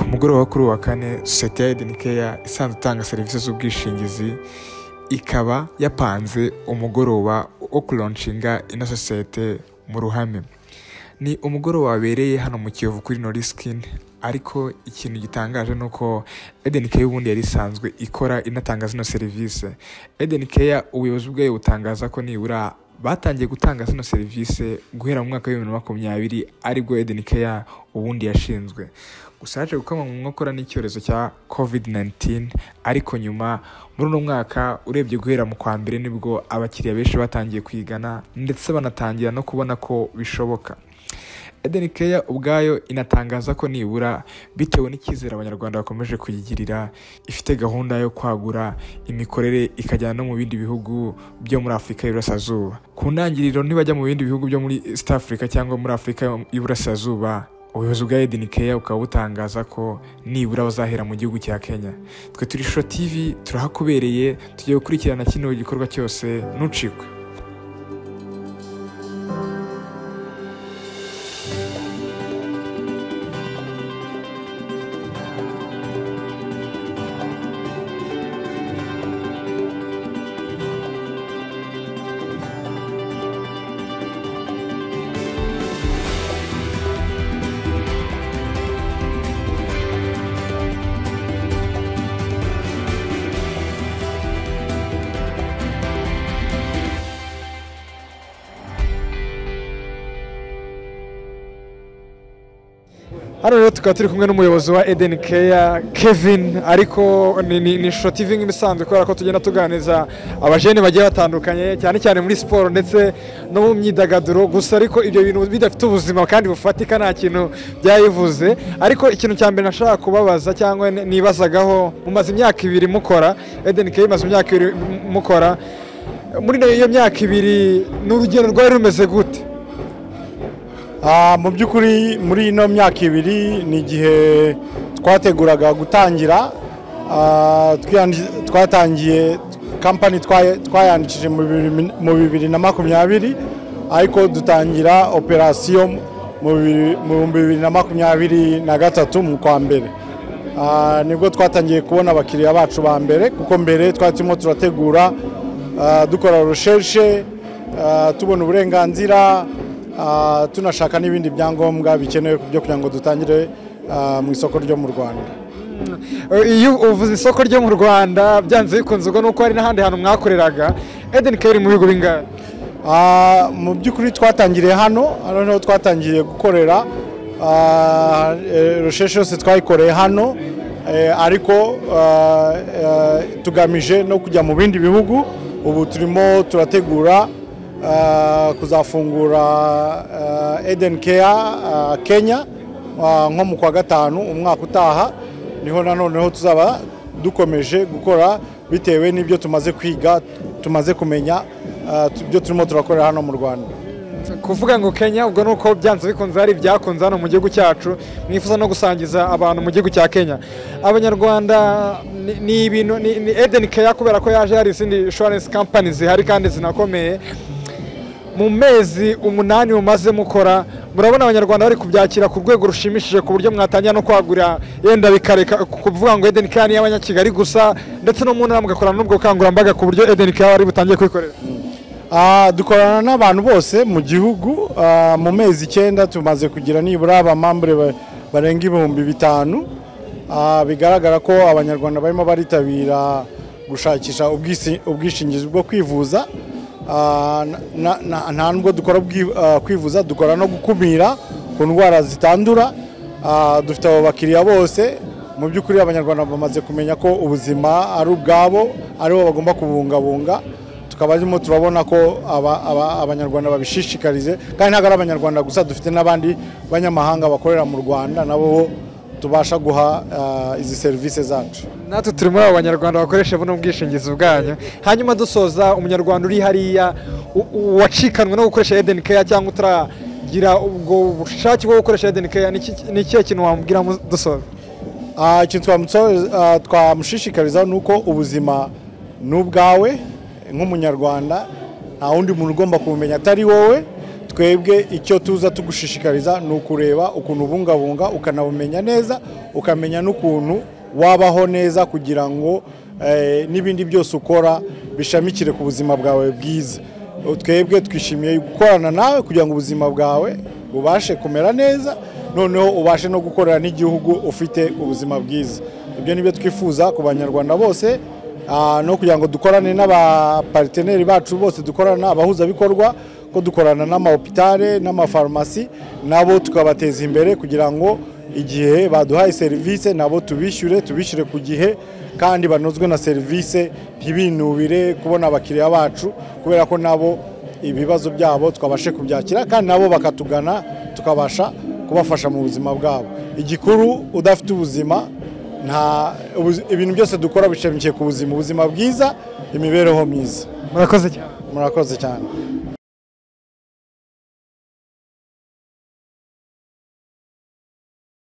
mugoroba kuri uwa kane sosiyete ya Eden Care isanzwe itanga serivisi z'ubwishingizi ikaba yapanze umugoroba wo kuroncinga ino sosiyete mu ruhame ni umugoroba wabereye hano mu Kiyovu kuri Noriskin ariko ikintu gitangaje ni uko Eden Care ubundi yari isanzwe ikora inatanga zino serivisi Eden Care ubuyobozi bwayo butangaza ko nibura batangiye gutanga zino serivisi guhera mu mwaka w'ibihumbi bibiri na makumyabiri aribwo Eden Care ubundi yashinzwe gusa haje gukamwa mu nkokora n'icyorezo cya COVID-19 ariko nyuma muri uno mwaka urebye guhera mu kwa mbere nibwo abakiriya benshi batangiye kwigana ndetse banatangira no kubona ko bishoboka Eden Care ubwayo inatangaza ko nibura bitewe n'icyizere abanyarwanda bakomeje kuyigirira ifite gahunda yo kwagura imikorere ikajyana no mu bindi bihugu byo muri Afurika y'Iburasirazuba ku ntangiriro ntibajya mu bindi bihugu byo muri East Africa cyangwa muri Afurika y'Iburasirazuba ubuyobozi bwa Eden Care bukaba butangaza ko nibura bazahera mu gihugu cya Kenya twe turi Shusho TV turahakubereye tugiye gukurikirana kino gikorwa cyose ntucikwe hano rero tukaba turi kumwe n'umuyobozi wa Eden Care Kevin ariko ni- ni ni Shusho TV nk'ibisanzwe kubera ko tugenda tuganiriza abajene bagiye batandukanye cyane cyane muri siporo ndetse no mu myidagaduro gusa ariko ibyo bintu bidafite ubuzima kandi bufatika nta kintu byayivuze ariko ikintu cya mbere nashaka kubabaza cyangwa ni- nibazagaho mumaze imyaka ibiri mukora Eden Care imaze imyaka ibiri mu- mukora muri iyo myaka ibiri ni urugendo rwari rumeze gute Ah, mu by'ukuri muri ino myaka ibiri ni igihe twateguraga gutangira ah, twiyandiki- twatangiye kampani twaye- twayandikije mu bibiri- mu bibiri na makumyabiri ariko dutangira operasiyo mu bibiri- mu bibiri na makumyabiri na gatatu mu kwa mbere Ah, nibwo twatangiye kubona abakiriya bacu ba mbere kuko mbere twari turimo turategura ah, dukora recherche ah, tubona uburenganzira Ah, tunashaka n'ibindi byangombwa bikenewe byo kugira ngo dutangire ah, mu isoko ryo mu rwanda iyo uvuze isoko ryo mu rwanda byanze bikunze ubwo nuko hari n'ahandi hantu mwakoreraga Eden Care iri mu bigo bingahe Ah, mu by'ukuri twatangiriye hano hano niho twatangiye gukorera Ah, eh, recherche yose twayikoreye hano eh, ariko ah, eh, tugamije no kujya mu bindi bihugu ubu turimo turategura ah, kuzafungura ah, Eden Care ah, Kenya ah, nko mu kwa gatanu umwaka utaha niho nanoneho tuzaba dukomeje gukora bitewe n'ibyo tumaze kwiga tumaze kumenya ah, tu- ibyo turimo turakorera hano mu rwanda kuvuga ngo kenya ubwo nuko byanze bikunze hari ibyakunze hano mu gihugu cyacu mwifuza no gusangiza abantu mu gihugu cya kenya abanyarwanda ni- ni ibintu ni ni Eden Care kubera ko yaje hari izindi insurance company zihari kandi zinakomeye mu mezi umunani mumaze mukora murabona abanyarwanda bari kubyakira ku rwego rushimishije ku buryo mwatangira no kwagura yenda bikareka kuvuga ngo Eden Care ni iy'abanyakigali gusa ndetse no mu ntara mugakorana n'ubwo bukangurambaga ku buryo Eden Care wari butangiye kwikorera Ah, dukorana n'abantu bose mu gihugu ah, mu mezi icyenda tumaze kugira nibura abamambure ba- barenga ibihumbi bitanu Ah, bigaragara ko abanyarwanda barimo baritabira gushakisha ubwisi- ubwishingizi bwo kwivuza Ah, na- na- nta nubwo dukora ubwi- ah, kwivuza dukora no gukumira ku ndwara zitandura Ah, dufite abo bakiriya bose mu by'ukuri abanyarwanda bamaze kumenya ko ubuzima ari ubwabo aribo bagomba kubungabunga tukaba turimo turabona ko aba- aba- abanyarwanda babishishikarize kandi ntabwo ari abanyarwanda gusa dufite n'abandi banyamahanga bakorera mu rwanda nabo tubasha guha ah, izi serivisi zacu natwe turi muri abo banyarwanda bakoresha buno bwishingizi bwanyu hanyuma dusoza umunyarwanda uri hariya u- u- wacikanwe no gukoresha Eden Care cyangwa utaragira ubwo bushake bwo gukoresha Eden Care ni iki- ni ikihe kintu wamubwira mu- dusoza Ah, ikintu twamutso- ah, twamushishikariza ni uko ubuzima ni ubwawe nk'umunyarwanda nta wundi muntu ugomba kubumenya atari wowe twebwe icyo tuza tugushishikariza ni ukureba ukuntu ubungabunga ukanabumenya neza ukamenya n'ukuntu wabaho neza kugira ngo eh, n'ibindi byose ukora bishamikire ku buzima bwawe bwiza twebwe twishimiye gukorana nawe kugira ngo ubuzima bwawe bubashe kumera neza noneho ubashe no gukorera n'igihugu ufite ubuzima bwiza ibyo ni byo twifuza ku banyarwanda bose ah, no kugira ngo dukorane n'abapariteneri bacu bose dukorana abahuzabikorwa ko dukorana n'amahopitale n'amafarumasi nabo tukabateza imbere kugira ngo igihe baduhaye serivisi nabo tubishyure tubishyure ku gihe kandi banozwe na serivisi ntibinubire kubona abakiriya bacu kubera ko nabo ibibazo byabo twabashe kubyakira kandi nabo bakatugana tukabasha kubafasha mu buzima bwabo igikuru udafite ubuzima nta ubu- ibintu byose dukora bishamikiye ku buzima ubuzima bwiza imibereho myiza murakoze cyane murakoze cyane